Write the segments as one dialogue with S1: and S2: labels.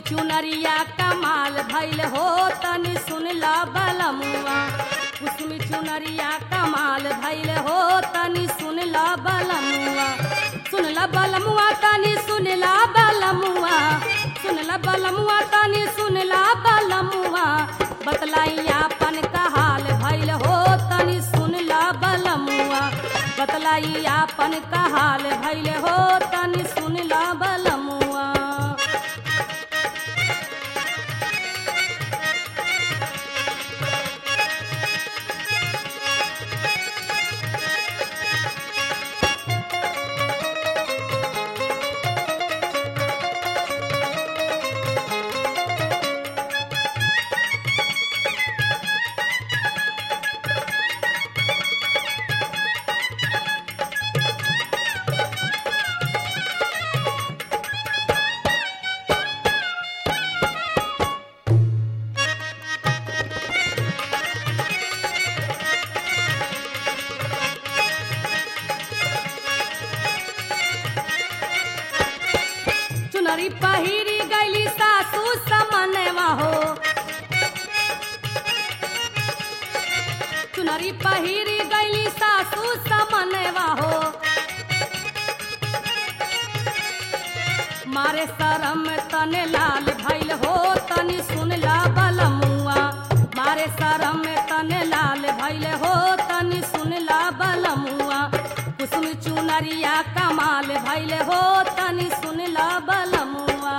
S1: चुनरिया कमाल भैल हो तनी सुनला बलमुआ कुसुम चुनरिया कमाल भैल हो तनी सुनला बलमुआ सुनला बलमुआ तनी सुनला बलमुआ सुनला बलमुआ तनी सुनला बलमुआ बतलाई आपन कहाल भैल हो तनी सुनला बलमुआ बतलाई आपन कहाल भैल हो तनी सुनला बलमुआ चुनरी पहिरी गैली सासू समनवा हो चुनरी पहिरी गैली सासू समनवा हो मारे शरम तने लाल भैल हो तनी सुनला बलमुआ मारे शरम तने लाल भैल हो तनी सुनला बलमुआ कुसुम चुनरिया कमाल भैल हो तनी सुनला बलमुआ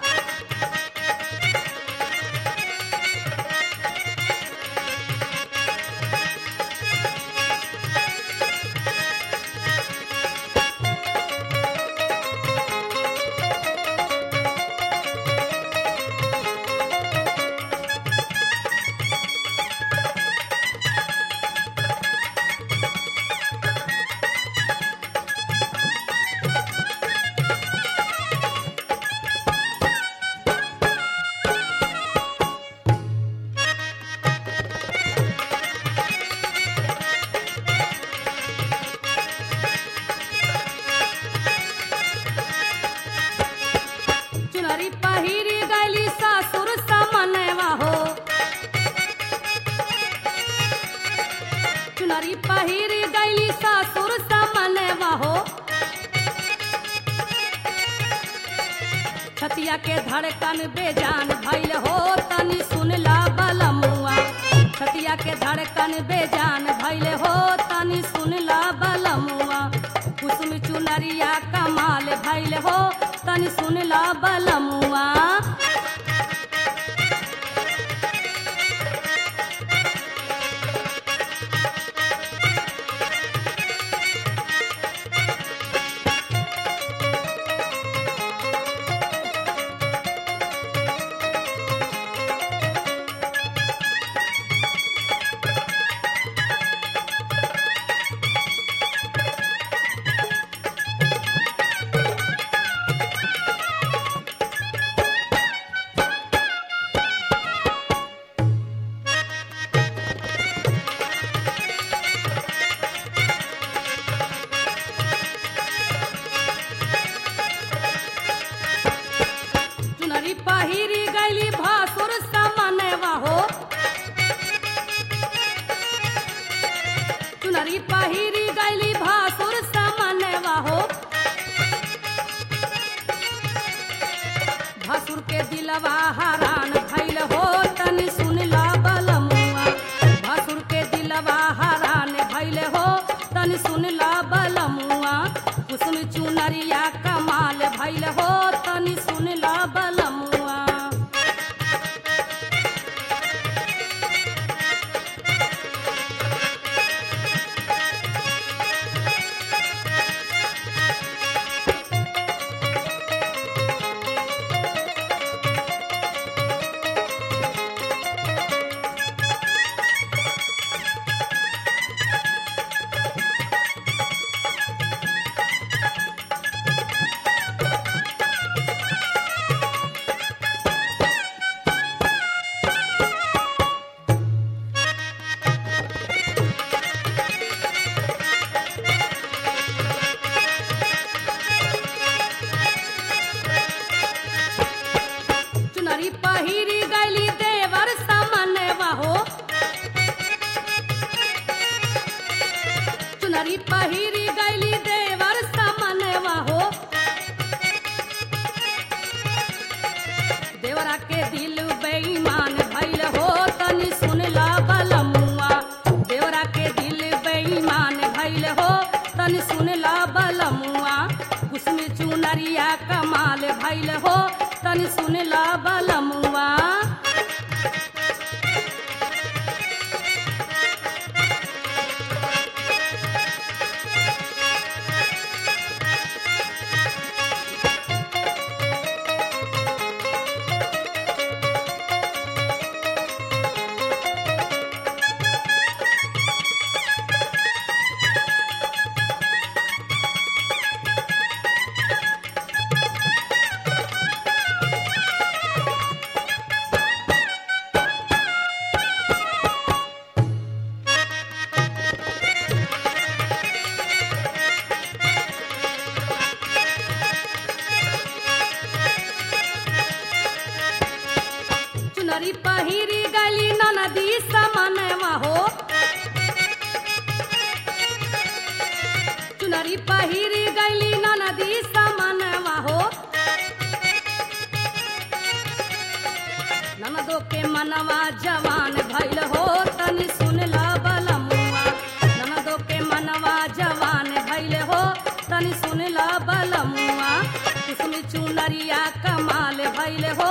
S1: चुनरी पहिरी गैली ससुर समनवा हो चुनरी पहिरी गैली ससुर समनवा हो छतिया के धड़कन बेजान भैल हो तनी सुनला बलमुआ छतिया के धड़कन बेजान भैल हो तनी सुनला बलमुआ कुसुम चुनरिया कमाल भैल हो तनी सुनला बलमुआ चुनरी पहिरी गैली भासुर समनवा हो चुनरी पहिरी गैली भासुर समनवा हो भासुर के दिलवा हरान भैल हो तनी सुनला बलमुआ भासुर के दिलवा हरान भैल हो तनी सुनला बलमुआ कुसुम चुनरिया कमाल भैल हो तनी सुनला बलमुआ के दिल बेईमान भइल हो तनी सुनला बलमुआ देवरा के दिल बेईमान भइल हो तनी सुनला बलमुआ कुसमी चुनरिया कमाल भइल हो तनी सुनला बलमुआ चुनरी पहिरी गली नदी समनवा हो चुनरी पहिरी गली नदी समनवा हो ननदो के मनवा जवान भइल हो तनी सुनला बलमुआ ननदो के मनवा जवान भइल हो तनी सुनला बलमुआ किसमी चुनरिया कमाल भइल हो